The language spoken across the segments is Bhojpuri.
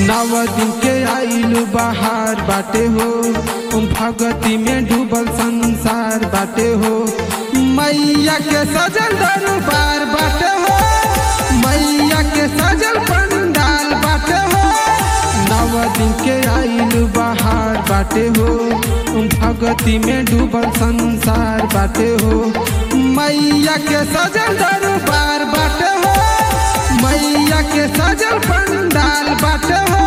नव दिन के आइलू बाहर बाटे हो भगती में डूबल संसार बाटे हो मैया के सजल दरबार बाटे हो मैया के सजल पंडाल बाटे हो नव दिन के आइलू बाहर बाटे हो भगती में डूबल संसार बाटे हो मैया के सजल दरबार बाटे हो मैया के सजल पंडाल बाटे हो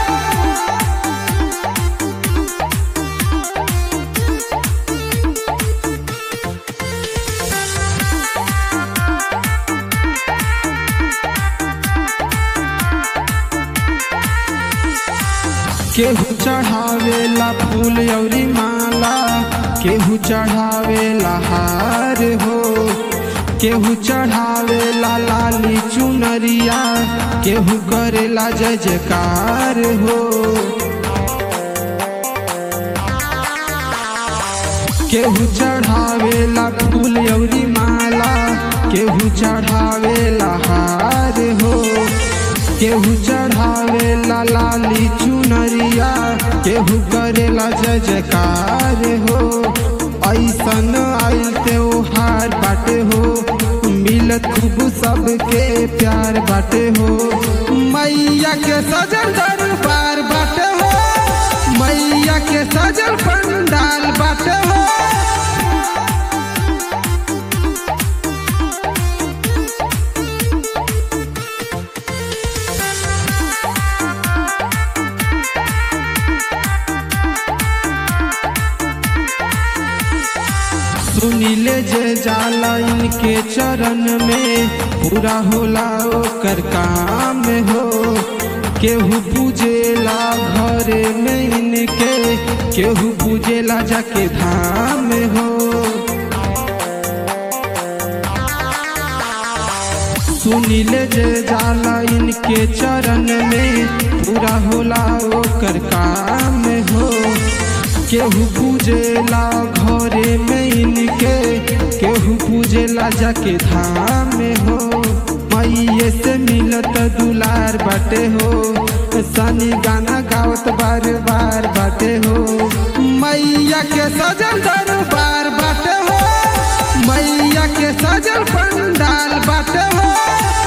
केहू चढ़ावेला फूल अउरी माला केहू चढ़ावेला हार हो केहू चढ़ावेला लाली चुनरिया केहू करेला जय जयकार हो केहू चढ़ावेला फूल अउरी माला केहू चढ़ावेला हार हो केहू चढ़ावेला लाली चुनरिया केहू करेला जय जयकार हो ऐसन आइल त्योहार बाटे हो मिलत खूब सबके प्यार बाटे हो मैया के सजल दरबार बाटे हो मैया के सजल पंडाल बाटे हो सुनीले जे जाला इनके चरण में पूरा होला ओकर काम हो केहू पूजेला घरे में इनके केहू पूजेला जाके धाम हो सुनीले जे जाला इनके चरण में पूरा होला ओकर काम हो केहू पूजेला घरे में इनके केहू पूजेला जाके धाम में हो मैये से मिलत दुलार बाटे हो सनी गाना गावत बार बार बाटे हो मैया के सजल दरबार बाटे हो मैया के सजल पंडाल बाटे हो